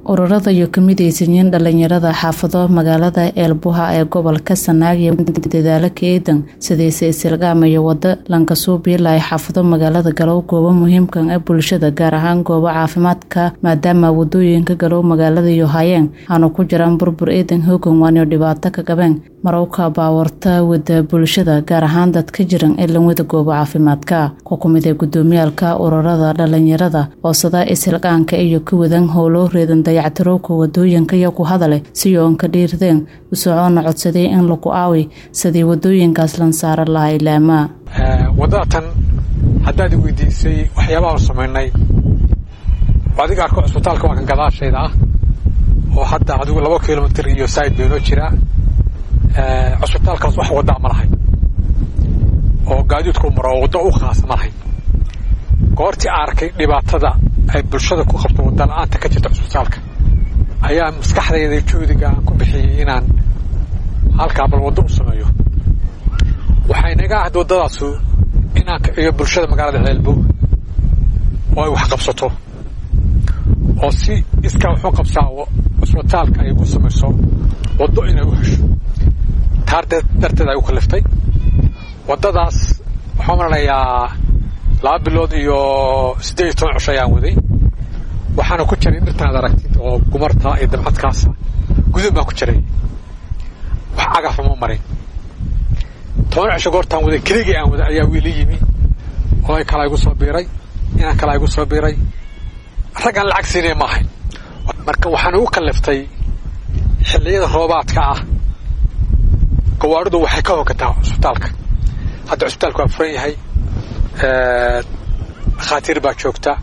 ururada iyo kamidaysanyiin dhalinyarada xaafado magaalada eelbuha ee gobolka sanaag iyo dadaalo kaeedan sidayse isilgaamayo wado lankasuubiila ay xaafado magaalada galow goobo muhiimkan ee bulshada gaar ahaan goobo caafimaadka maadaama wadooyinka galow magaalada iyo hayeen aanu ku jiraan burbur eedan hoogan waaniyo dhibaato ka qabeen marowka baawarta wada bulshada gaar ahaan dadka jiran ee lanwada goobo caafimaadka ku kumid ee gudoomiyaalka ururada dhalinyarada oosada isilqaanka iyo ka wadan howlo reedan dayactirowka wadooyinka iyo ku hadale si oon ka dhiirdeen usocoona codsaday in lagu aawi sidii wadooyinkaas lansaara lahaa ilaamaa wadada tan haddaad weydiisay waxyaabaha samaynay adiga arko cusbitaalka waa kan gadaashayda ah oo hadda adigu laba kilomitr iyo saaid baynoo jiraa cusbitaalkaas wax wadaa ma lahayn oo gaadiidku maro waddo u khaasa ma lahayn goortii arkay dhibaatada ay bulshada ku qabto wadda la-aanta ka jirta cusbitaalka ayaa maskaxdayda juhdiga aan ku bixiyey inaan halkaa bal waddo u sameeyo waxay naga ahda waddadaasu inaan kiciyo bulshada magaalada ceelbo oo ay wax qabsato oo si iskaa wuxuu qabsaa cusbitaalka ay ku samayso waddo inay u hesho taar darteed ay u kaliftay waddadaas waxaan maranayaa laba bilood iyo siddeed iyo toban cisho ayaan waday waxaana ku jiray dhirtaad aragtid oo gumarta iyo dabcadkaasa gudub baan ku jiray wax cagafa ma marin toban cisho goortaan waday keligii aan waday ayaa wiili yimi oo ay kala igu soo biiray inaan kala igu soo biiray raggaan lacag siinaya ma ahayn marka waxaan ugu kaliftay xilliyada roobaadka ah gawaaridu waxay ka hogataa cusbitaalka hadda cusbitaalku waa furan yahay dhakhaatiir baa joogta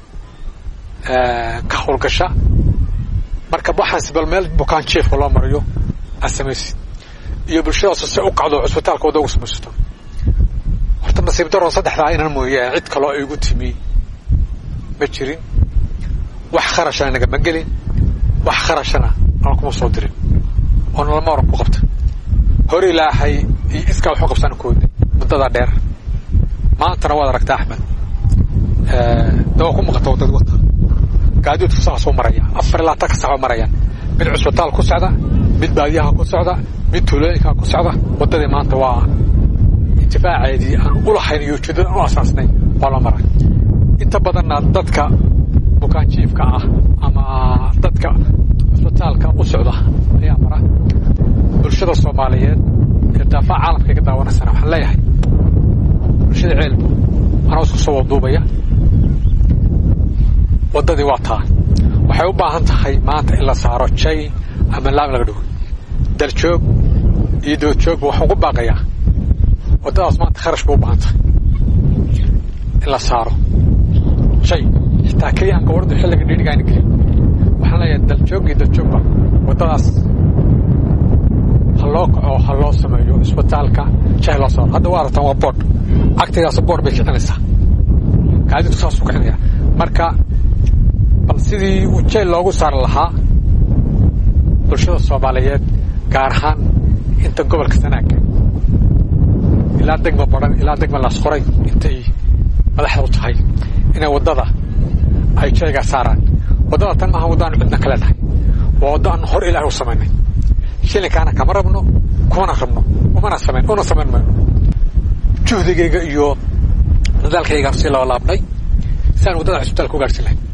ka howlgasha marka waxaansi bal meel bukaan jiefka loo mariyo aad samaysid iyo bulshadaasu si u kacdo cusbitaalka wadda ugu samaysato horta nasiib daroon saddexdaa inan mooyaan cid kaloo igu timi ma jirin wax kharashana nagama gelin wax kharashana aan kuma soo dirin oo nalama oran ku qabta hore ilaahay iyo iskaa waxu qabsaan koodnay muddadaa dheer maantana waad aragtaa axmed da waa ku muuqata waddada wata gaadiidku saasuu maraya afar ilaa tan ka saxoo marayaan mid cusbitaal ku socda mid baadiyaha ku socda mid tuulooyinka ku socda waddadii maanta waa intifaaceedii aan u lahayn iyo ujeeddada aan u asaasnay waa la maray inta badanna dadka bukaanjiifka ah ama dadka cusbitaalka u socda ayaa mara bulshada soomaaliyeed ee daafaha caalamka iga daawanaysana waxaan leeyahay bulshada ceelbu anoo isku soo waduubaya waddadii waa taa waxay u baahan tahay maanta in la saaro jay ama laam laga dhigo daljoog iyo doodjoogba waxaan ku baaqayaa waddadaas maanta kharash bay u baahan tahay in la saaro jay xitaa keliya aan gawardu xilliga dhiidhiga ayna gelin waxaan leeyahay daljoog iyo daljoogba waddadaas ha loo kaco ha loo sameeyo isbitaalka jay loo saaro hadda waa aragtaan waa boodh cagtigaas boodh bay kicinaysaa gaadiidku saasuu kicinaya marka bal sidii uu jay loogu saari lahaa bulshada soomaaliyeed gaar ahaan inta gobolka sanaaga ilaa degma baran ilaa degma laasqoray intay madaxda u tahay inay waddada ay jaygaa saaraan waddada tan maaha waddaanu cidna ka leenahay waa waddo aan hor ilaahay u samaynay shilinkaana kama rabno kumana rabno umana samayn una samayn mayno juhdigayga iyo dadaalkaygaan sii loo laabnay si aan waddada cusbitaalka u gaarhsin lahay